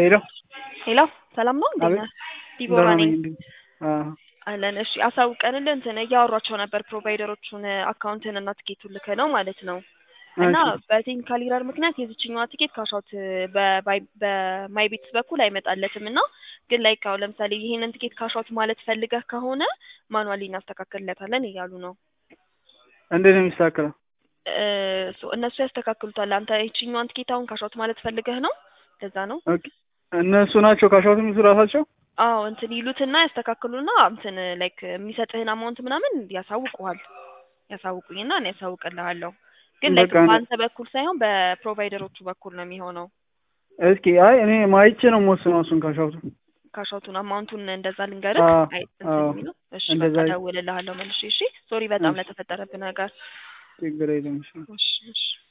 ሄሎ ሄሎ ሰላም ነው እንዴት ነህ? ዲቦራ ደህና ነኝ ነኝ። እንዴ? አዎ አለን። እሺ አሳውቀንልህ እንትን እያወሯቸው ነበር ፕሮቫይደሮቹን አካውንትን እና ትኬቱን ልከህ ነው ማለት ነው። እና እሺ በቴክኒካል ኢረር ምክንያት የዚችኛዋ ቲኬት ካሻውት በማይ ቤትስ በኩል አይመጣለትም እና ግን ላይክ አሁን ለምሳሌ ይሄንን ቲኬት ካሻውት ማለት ፈልገህ ከሆነ ማኑዋሊ እናስተካክልለታለን እያሉ ነው። እንዴት ነው የሚስተካከለው? እ ሶ እነሱ ያስተካክሉታል። አንተ ይችኛዋን ቲኬት አሁን ካሻውት ማለት ፈልገህ ነው? ለዛ ነው። ኦኬ እነሱ ናቸው ካሻውት የሚሉ ራሳቸው? አዎ እንትን ይሉትና ያስተካክሉና እንትን ላይክ የሚሰጥህን አማውንት ምናምን ያሳውቁሃል። ያሳውቁኝና እኔ ያሳውቅልሃለሁ። ግን ላይክ በቃ እኔ- በአንተ በኩል ሳይሆን በፕሮቫይደሮቹ በኩል ነው የሚሆነው። እስኪ አይ እኔ ማይቼ ነው የምወስነው እሱን ካሻውቱ። ካሻውቱን አማውንቱን እንደዛ ልንገርህ። አዎ አይ እንትን አዎ የሚለው እሺ እንደዛ በቃ ይ- እደውልልሃለሁ መልሼ። እሺ ሶሪ በጣም እሺ ለተፈጠረብህ ነገር። ችግር የለም እሺ። እሺ እሺ